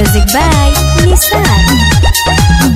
Music by Nissan.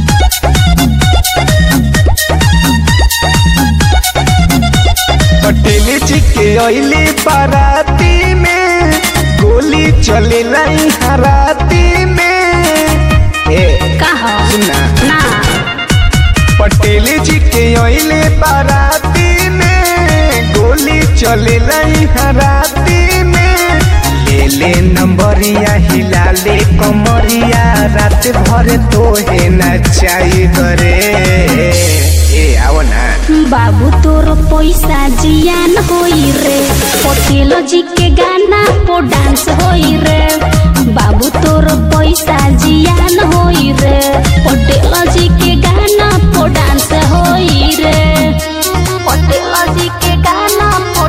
Patel जी के अली बाराती में गोली चले लाई हराती में ए कहा सुना ना पटेल जी के अले बाराती में गोली चले लाई हराती में ले ले नंबरिया हिला ले कमरिया रात भर तोहे नचाई करे ए आओ ना बाबू तोर पैसा जियान होई रे पटेल जी के गाना पो डांस होई रे बाबू तोर पैसा जियान होई रे पटेल जी के गाना पो डांस होई रे पटेल जी के गाना पो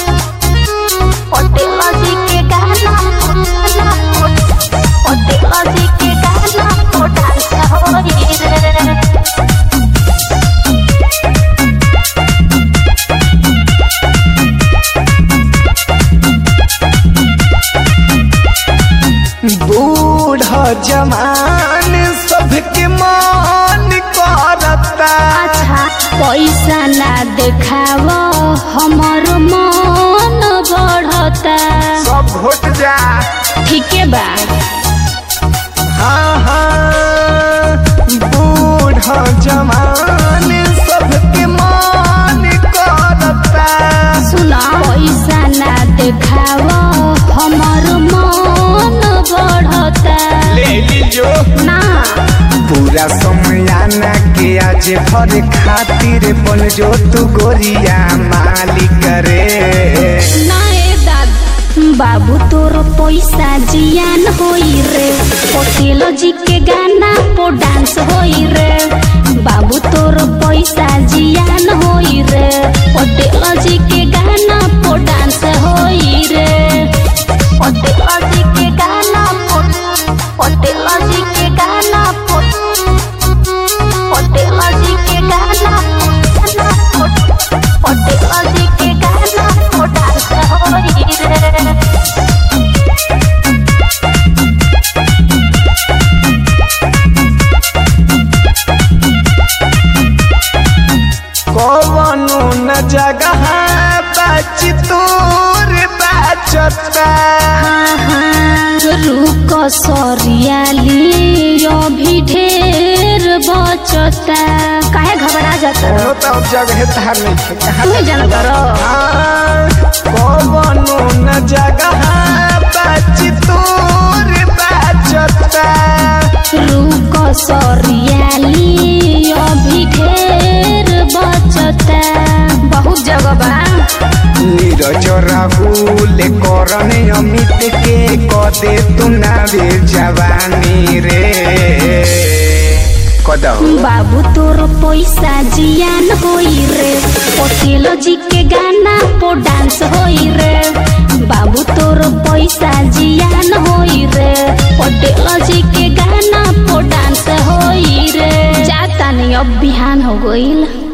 पटेल जी के गाना पो पटेल जी के गाना पो डांस होई रे बूढ़ जवान सबके मान करता अच्छा पैसा ना देखाव हमर मन बढ़ता सब घोट जा ठीके बा हाँ हाँ बूढ़ जवान सबके मान करता सुन पैसा ना देखाव हमर मन बढ़ता ले लीजो ना पूरा समयाना के आज भर खातिर बन जो तू गोरिया मालिक रे ना ए दाद बाबू तोर पैसा जियान होई रे पटेल जी के गाना पो डांस होई रे बाबू तोर पैसा जियान होई रे पटेल जी के गाना पो डांस होई रे पटेल जी के गाना पो पटेल जी के गाना पो पटेल जी के गाना पो पटेल जी के गाना पो डांस होई रे कौनो न जगह बच तोर बचता रुक सरियाली अभी ढेर बचता काहे घबरा जाता कोनो तो जगह धार नहीं है कहाँ तुम्हें जान करो हाँ, कौनो न जगह बच तोर बचता रुक सरियाली अभी ढेर बचता बहुत जगह बा नीरज राहुल करण अमित के कदे तू नावे जवानी रे कदहु बाबू तोर पैसा जियान होई रे पटेल जी के गाना पो डांस होई रे बाबू तोर पैसा जियान होई रे पटेल जी के गाना पो डांस होई रे जाता नहीं अब बिहान हो गईल